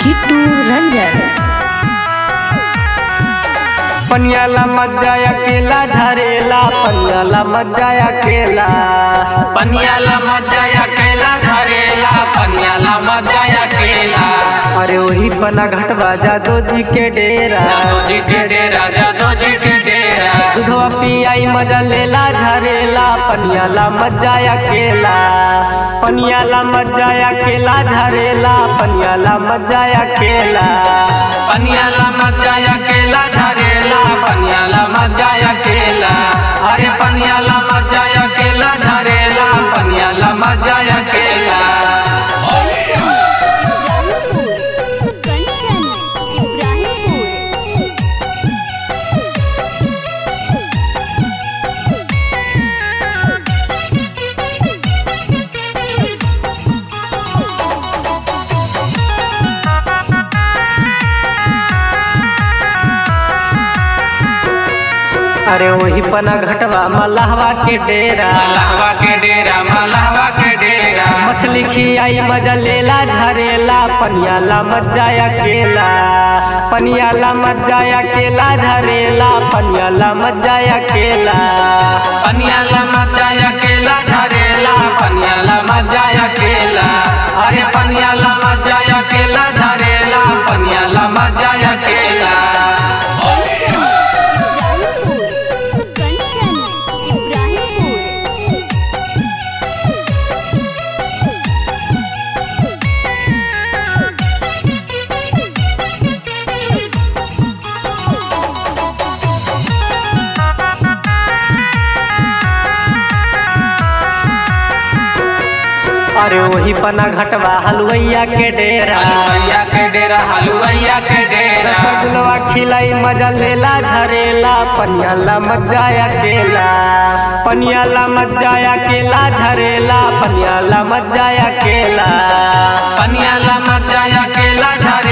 किट्टू रंजन पनियाला मज्जा अकेला झरेला पनियाला मज्जा अकेला पनियाला मज्जा अकेला धरेला पनियाला मज्जा अकेला अरे वही पना घटवा जादो जी के डेरा जादो जी के डेरा जादो जी के डेरा दूधवा पियाई मजा लेला झरेला पनियाला मज्जा अकेला पनियाला मज्जा अकेला झरेला पनियाला मज्जा अकेला पनियाला मज्जा अकेला धरेला पनियाला मज्जा अकेला अरे पनियाला मज्जा अकेला धरेला पनियाला मज्जा अकेला कंचन इब्राहिमपुर अरे वही पना घटवा मलहवा के डेरा मलहवा के डेरा मलहवा के डेरा मछली खियाई मजा लेला झरेला पनियाला मज्जा अकेला पनियाला मज्जा अकेला झरेला पनियाला मज्जा अकेला पनियाला मज्जा अकेला धरेला पनियाला मज्जा अकेला अरे पनियाला मज्जा अकेला धरेला पनियाला मज्जा अकेला कंचन इब्राहिमपुर अरे वही पना घटवा हलवैया के डेरा हलुवैया के डेरा हलुवैया के डेरा रसगुल्ला खिलाई मजा लेला झरेला पनियाला मज्जा अकेला पनियाला मज्जा अकेला झरेला पनियाला मज्जा अकेला पनियाला मज्जा अकेला धरेला